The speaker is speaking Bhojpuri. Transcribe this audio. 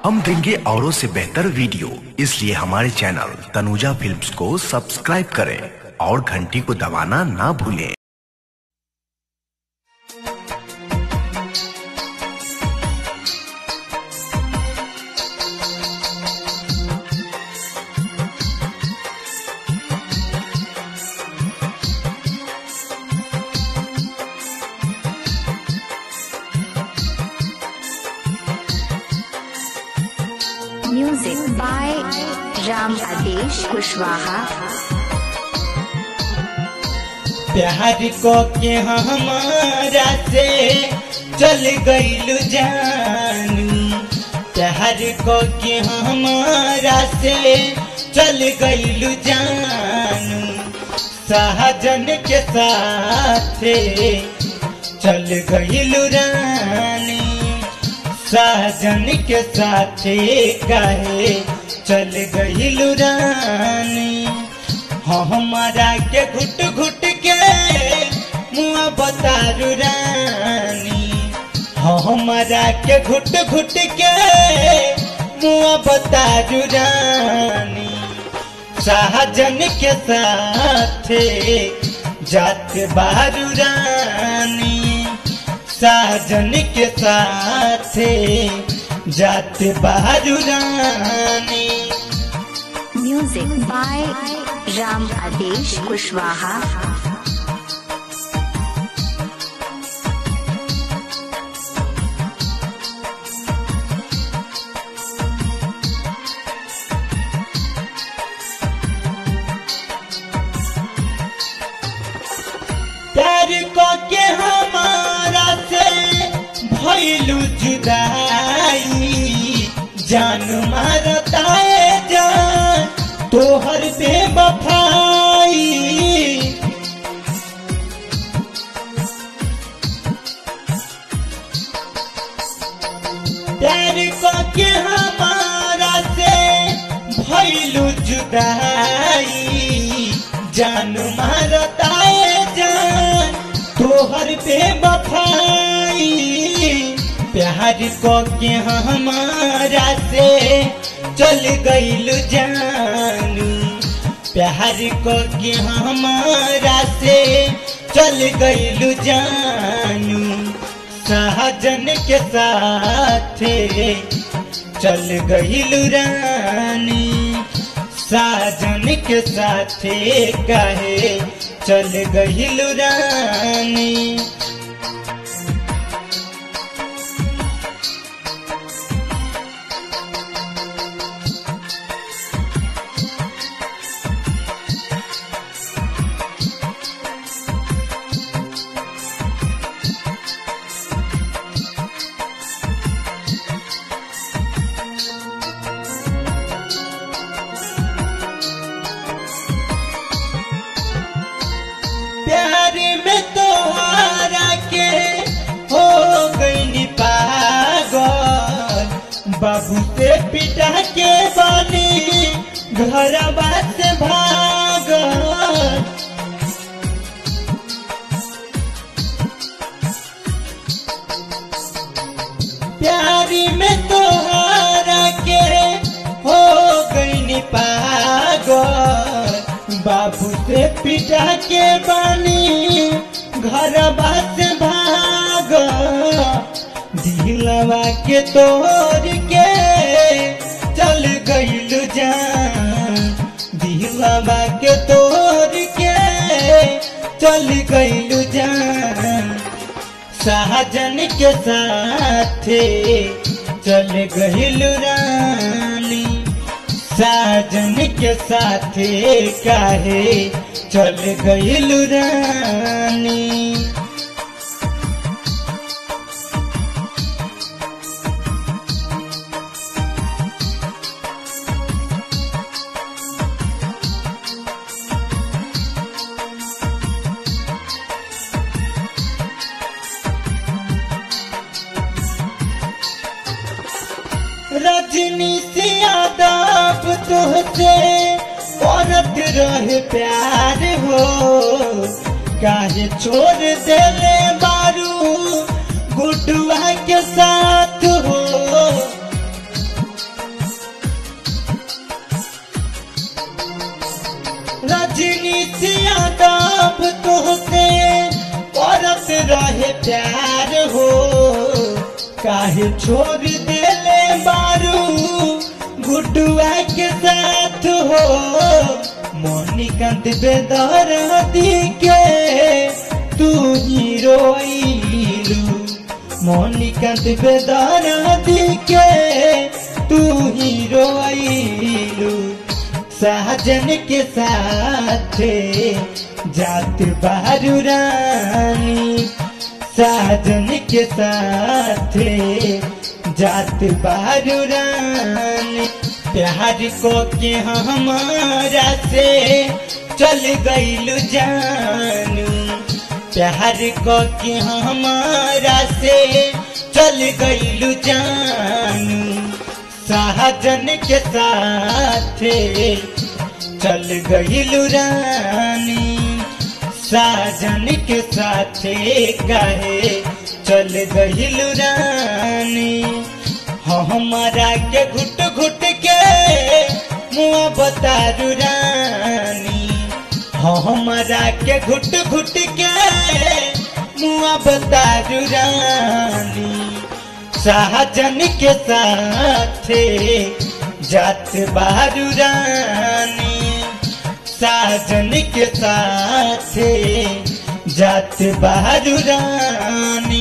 हम देंगे औरों से बेहतर वीडियो इसलिए हमारे चैनल तनुजा फिल्म्स को सब्सक्राइब करें और घंटी को दबाना ना भूलें Music by Ram Adesh Kushwaha. प्यार को के हमारा से चल गईलू जानू प्यार को के हमारा से चल गईलू जानू सहजन के साथ चल गईलू रानी सहजन के साथ कहे चल गईलू रानी हमारा के घुट घुट के मुआ बतारू रानी हमारा के घुट घुट के मुआ बतारू रानी सहजन के साथ जात बारू रानी सहजन के साथ जात बारू रानी Music by Ram Adesh Kushwaha. प्यार को के हमारा से भइलू जुदाई जान मारता है जान तोहर बेवफाई प्यार को के हमारा से भइलू जुदाई जान मारता है जान तोहर बेवफाई प्यार को के हमारा से चल गईलू जानू प्यार को के हमारा से चल गईलू जानू सहजन के साथ चल गईलू रानी साजन के साथ कहे चल गईलू रानी प्यार में तोहारा के हो गई पागल बाबू से पिटा के बनी घर से भागल प्यारी में तोहारा के हो गई पागल बाबू से पिटा के बनी घर से भाग दिलवा के तोड़ के चल गईलू जान दिलवा के तोड़ के चल गईलू जान सहजन के साथ चल गईलू रानी साजन के साथ काहे चल गईलू रानी रजनी से यादव तुहसे औरत रहे प्यार हो काहे छोड़ देले बारू गुडुआ के साथ हो प्यार हो काहे छोड़ देले बारू गुडुआ के साथ हो मोनिकांत बेदर के तू ही रोइलू मोनिकांत बेदर के तू ही रोइलू सहजन के साथ जात बारू रानी साजन के साथ जात बारू रानी प्यार को के हमारा से चल गईलू जानू प्यार को के हमारा से चल गईलू जानू सहजन के साथ चल गईलू रानी साजन के साथ कहे चल गईलू रानी हमारा के घुट घुट के मुआ बतारू रानी हमारा के घुट घुट के मुआ बतारू रानी शाहजन के साथ जात बारू रानी साजन के साथ जात बारू रानी